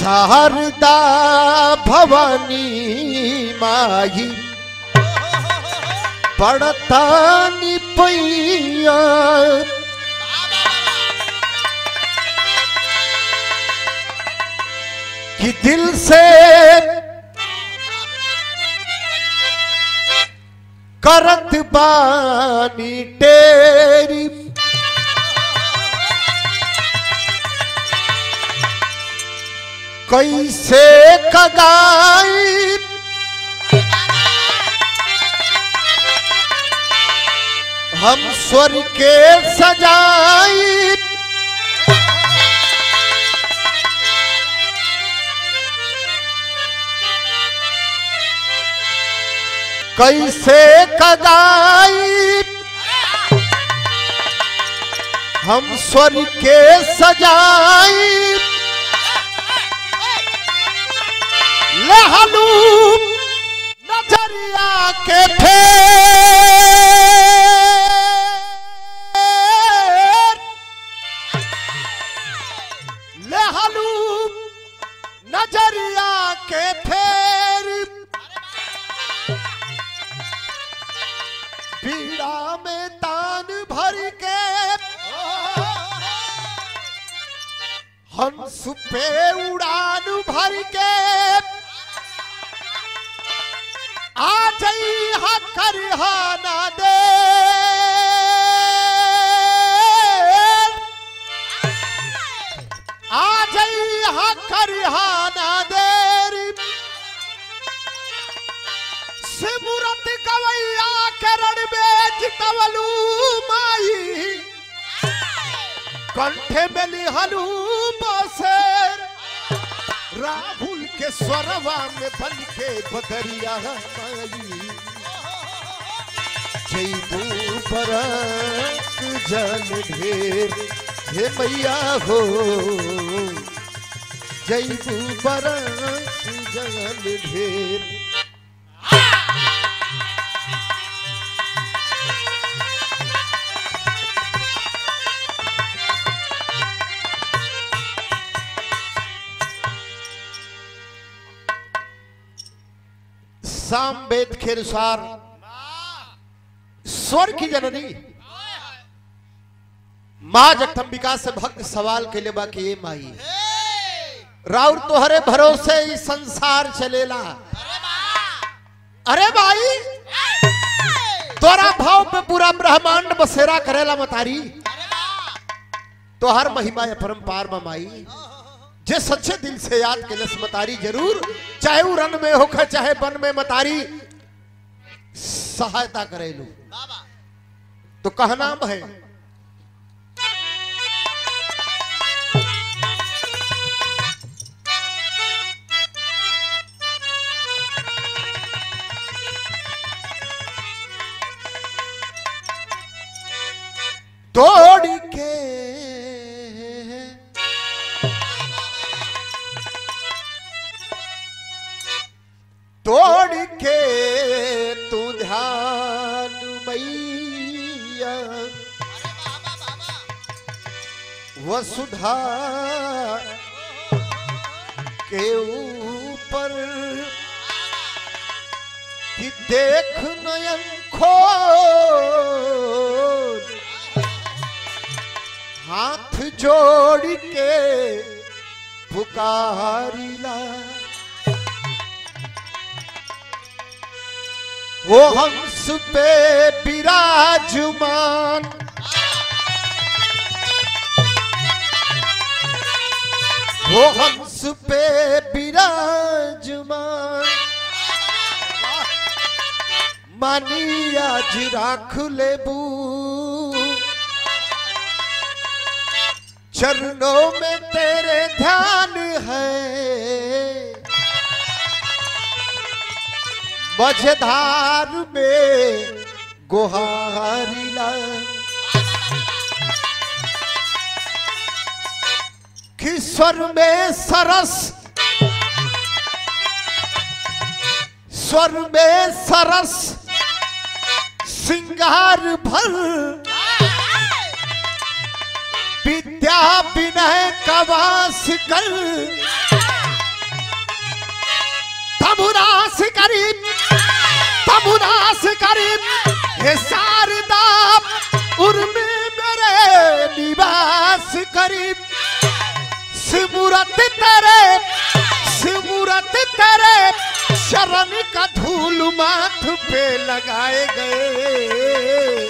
शारदा भवानी माही पड़तानी पैया कि दिल से करत बानी टेरी कैसे कगाई हम स्वर के सजाई कैसे कगाई हम स्वर के सजाई लहलू नजरिया के फेर लहलू नजरिया के फेर पीड़ा में तान भर के हंस पे उड़ान भर के आ जई हा करहाना दे आ जई हा करहाना देरी सिमुरत गवैया करण में जितवलू माई कंठे में लिहलू बसेर राहुल के स्वरवा में बन के बदरिया माई जैबू बरक जल ढेर हे मैया हो जैबू बरक जल ढेर साम वेद के अनुसार स्वर की जननी माँ जगदम्बिका से भक्त सवाल के लिए बाकी ये माई राउर तोहरे भरोसे ही संसार चलेला अरे भाई तोरा भाव पे पूरा ब्रह्मांड बसेरा करेला मतारी तोहर महिमा है परम्पार में माई जे सच्चे दिल से याद के लस मतारी जरूर चाहे वो रन में होकर चाहे वन में मतारी सहायता करेलू तो कहना है तोड़ के तोड़ के तू ध्यान मैया वसुधा के ऊपर कि देख नयन खोल हाथ जोड़ के पुकारिला वो हंस पे विराजमान वो हंस पे विराजमान मानी आज राख लेबू चरणों में तेरे ध्यान है मझधार में गुहारिला किस्वर में सरस स्वर में सरस सिंगार भर विद्या विनय कवास कर तबुरास करीब तबुरास करीब हे शारदा उर्मे मेरे निवास करीब सिमुरत तेरे सिमुरत तेरे शरण का धूल माथ पे लगाए गए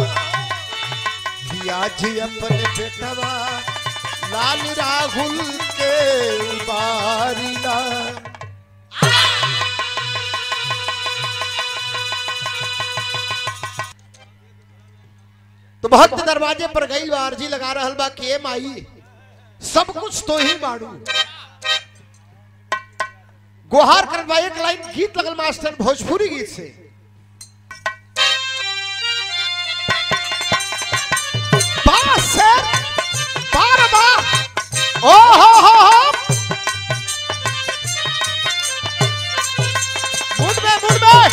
किया जी अपने बेटवा लाल राहुल के उबारिला तो भक्त दरवाजे पर गई बा अर्जी लगा रहल बा कि ए माई सब कुछ तो ही बाड़ू गुहार करत बा एक लाइन गीत लगल मास्टर भोजपुरी गीत से बा सर बार बा ओ हो हो हो मुड़ में मुड़ में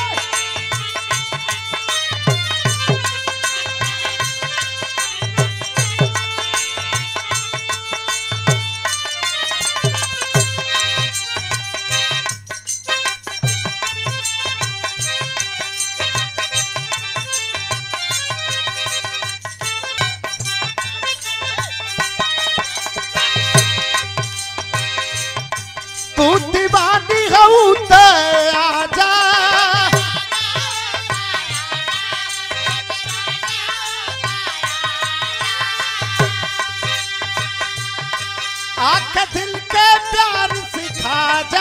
तू दीवानी हऊ त आजा आख दिल के प्यार सिखा जा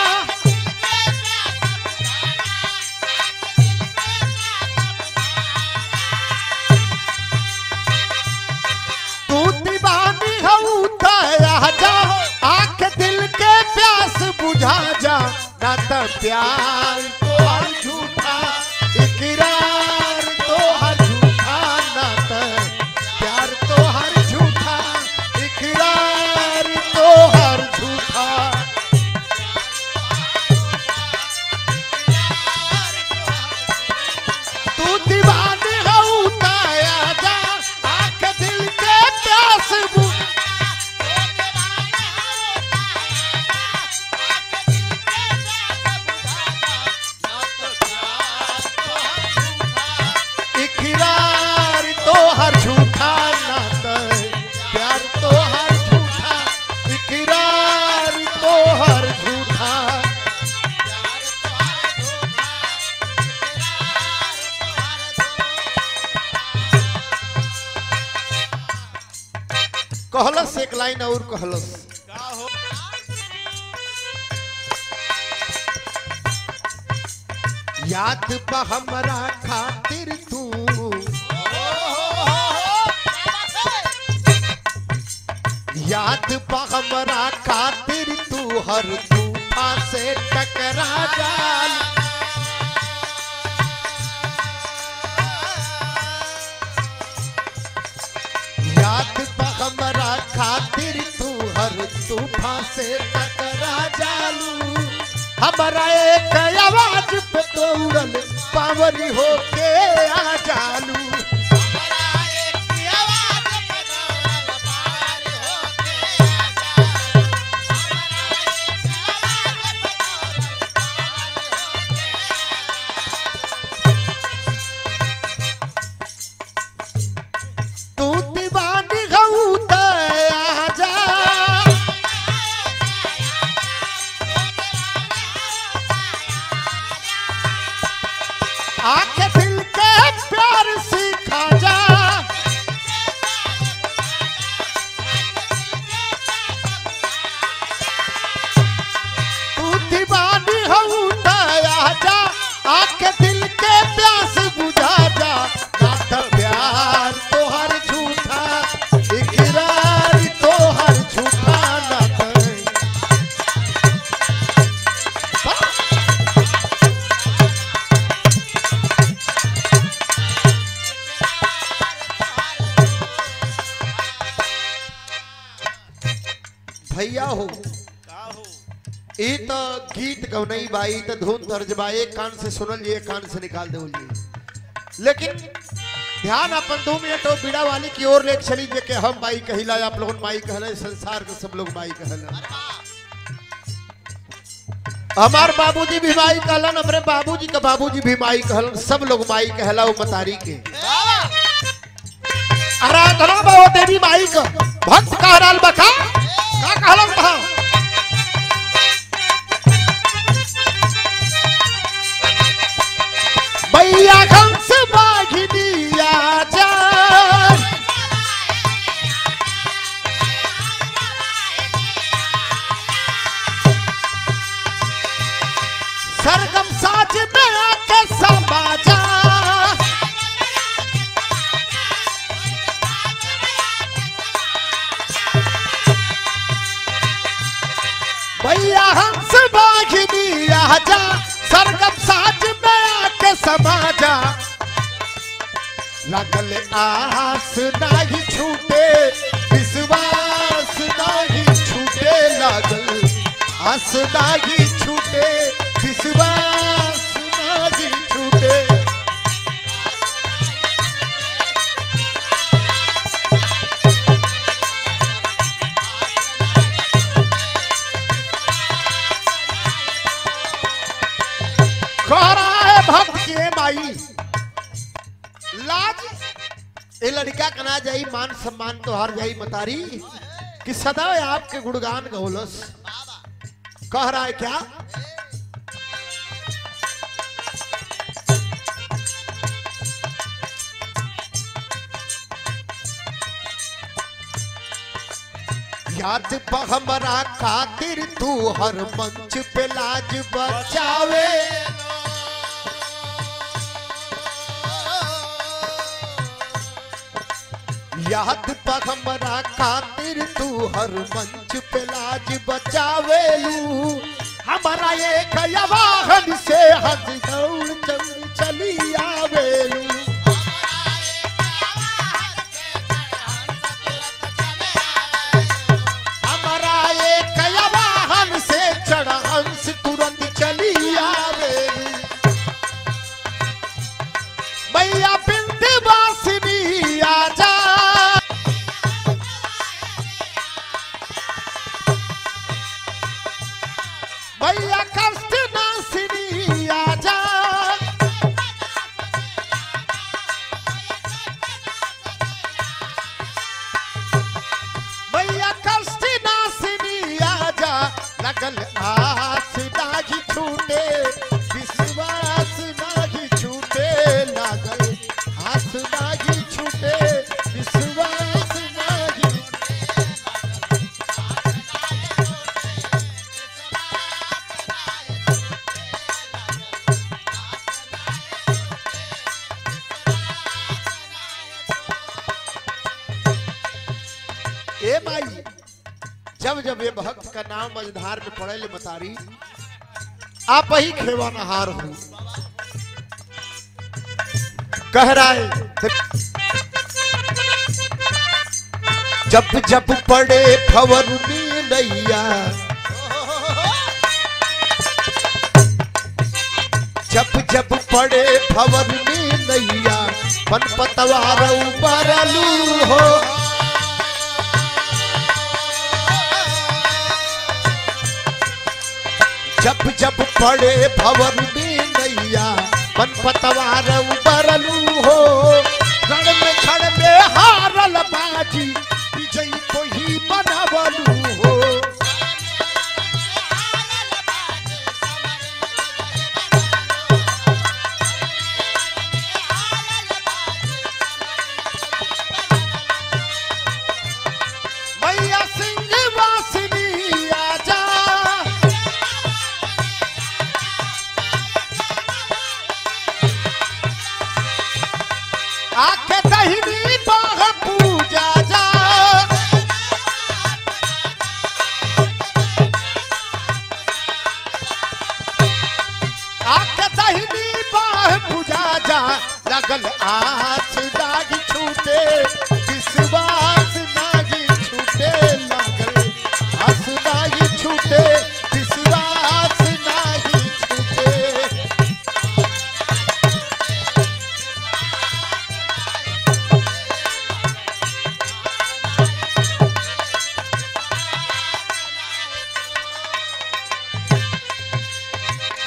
तू दीवानी हऊ त आजा आख दिल के प्यास बुझा जा ना त प्यार तो हर झूठा इकरार तो हर झूठा ना त प्यार तो हर झूठा इकरार तो हर झूठा तू दीवानी हऊ त आजा आख दिल के प्यास बुझा इकरार तो हर झूठा नाता प्यार तो हर झूठा इकरार तो हर झूठा कहलस एक लाइन और कहलस याद पा हमरा खातिर तू याद पा हमरा खातिर तू हर तूफा से टकरा जाल याद पा हमरा खातिर तू हर तूफा से टकरा जालू हमारा एक आवाज पे दौड़ल पावरी होके आ जालू तू दीवानी हऊ त आजा आके दिल के प्यार सिखा जा तू दीवानी हऊ त आजा आके दिल के प्यास बुझा जा ना त प्यार तो हर झूठा इकरार तो हर झूठा ना त भैया हो ई तो गीत गौनई बाई तो धुन तर्ज बा एक कान से सुनल लिए एक कान से निकाल दे लेकिन ध्यान अपन दो मिनट और बीड़ा वाली की ओर ले चली जे के हम बाई कहिला आप लोगन माई कहले संसार के सब लोग माई कहले हमार बाबूजी भी माई कहलन हमरे बाबूजी का बाबूजी भी माई कहलन सब लोग माई कहला वो मतारी के आराधना बाबा देवी माई का भक्त कहलाल बका का कहलन बहा भैया कंस बाघिनिया जा सरगम साज में आके समाजा भैया हंस बाघिनी आजा सरगम साज में आके समाजा लगल आस नाही छूटे विश्वास नाही छूटे लगल आस नाही छूटे विश्वास नाही छूटे कह रहा है भक्त के माई लाज ए लड़का कना जाई मान सम्मान तो हार जाई मतारी कि सदा आपके गुणगान गौलस कह रहा है क्या याद बा हमरा खातिर तू हर मंच पे लाज बचावे याद बा हमरा खातिर तू हर मंच पे लाज बचावेलू हमारा एक वाहन से हंस दौड़ चल चली आवेलू हमारा एक वाहन से चढ़ हंस तुरंत चली आवेलू मैया बिंद वासिनी आजा मैया कष्ट नासिनी आजा मैया कष्ट नासिनी आजा लगल आस नाही छूटे विश्वास नाही छूटे लागल आस नाही छूटे विश्वास नाही ए माई जब जब ये भक्त का नाम मझधार में पड़े ले मतारी आप ही खेवा नहार हो कह रहा है जब जब पड़े फवर में नैया जब जब पड़े फवर में नैया पन पतवार उबरलू हो जब जब पड़े भवन में नैया मन पतवार उबरलू हो रण में क्षण में हारल बाजी विजयी को ही बनवलू हो मैया सिंह वासिनी आजा आके दहिनी बाह पूजा जा आके दहिनी बाह पूजा जा लगल आस दागी छूटे विश्वास नागी छूटे लगल आस नागी छूटे विश्वास नागी छूटे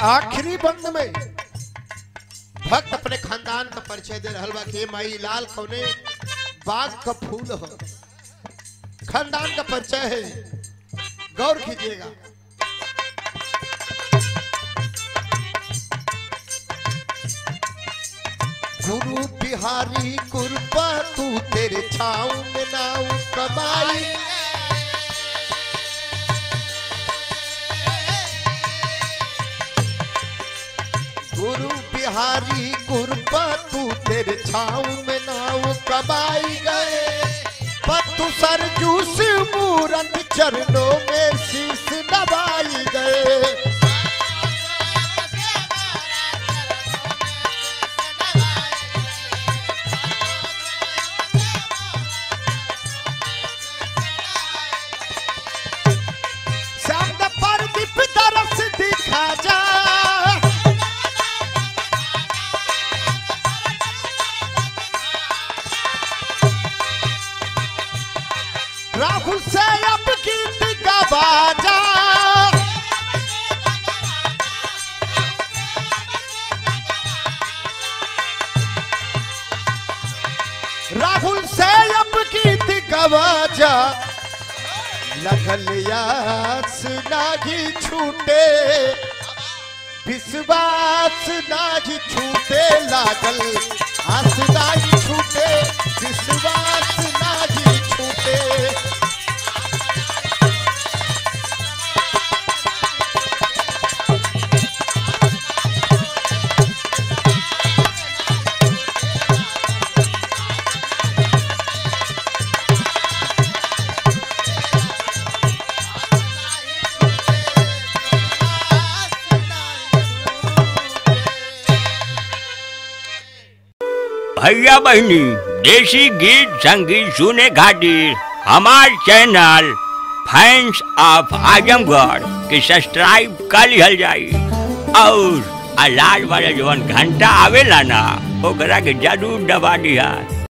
आखिरी बंद में भक्त अपने खानदान का परिचय दे रहल बा कि माई लाल कौने बाग का फूल हो खानदान का परिचय है गौर कीजिएगा गुरु बिहारी कृपा तू तेरे छाऊ में नाऊ कमाई गुरु बिहारी कृपा तू तेरे छाऊ में नाऊ कमाई गए पतु सरजूस मूरत चरणों में शीश दबाई गए चांद पर दीप तरस दिखा जा राहुल से अब गीत गवा जा राहुल से अब गीत गवा जा लगल यास नाही छूटे विश्वास नाही छूटे लागल आस नाही छूटे विश्वास नाही छूटे भैया बहनी देसी गीत संगीत सुने खातिर हमार चैनल फैंस ऑफ आजमगढ़ के सब्सक्राइब कर लिहल जाई और आ लाल वाला जवन घंटा आवेला ना ओकरा के जरूर दबा दिया